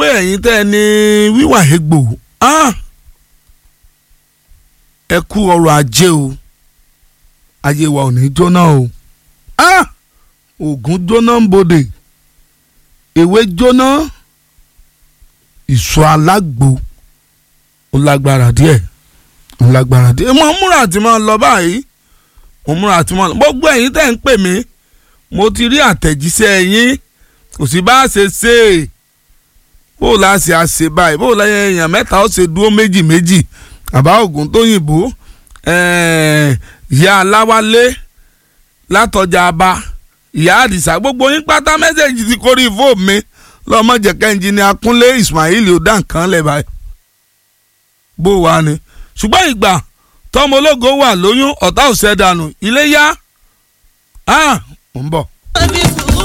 pé ẹ̀yin tẹ́ ẹ ní wíwà egbò ah, ẹ kú ọrọ̀ ajé o ayé wa ò ní jóná o ah, ògùn jóná ń bodè ewé jóná ìṣọ́ alágbo ó lágbára díẹ̀ ó lágbára díẹ̀ mo múra àti máa lọ báyìí mo múra àti máa lọ gbogbo ẹ̀yin tẹ́ ń pè mí mo ti rí àtẹ̀jíṣẹ́ yín kò sí bá a ṣe ṣe é bó o la ṣe àṣe báyìí bó o la èèyàn mẹ́ta ó ṣe dúró méjì méjì àbá ògùn tó yìnbó ìyá aláwálé látọjà aba ìyá àdìsá gbogbo yín pátá mẹ́sẹ̀gì ti kórìí fóònù mi lọ́mọ jẹ̀kẹ́ ẹnjìnì akúnlé ismail ó dá nǹkan lẹ̀ báyìí bó wà ní. ṣùgbọ́n ìgbà tọ́mọ ológo wà lóyún ọ̀tá ò ṣẹ́ dànù ilé yá. ah ń bọ̀.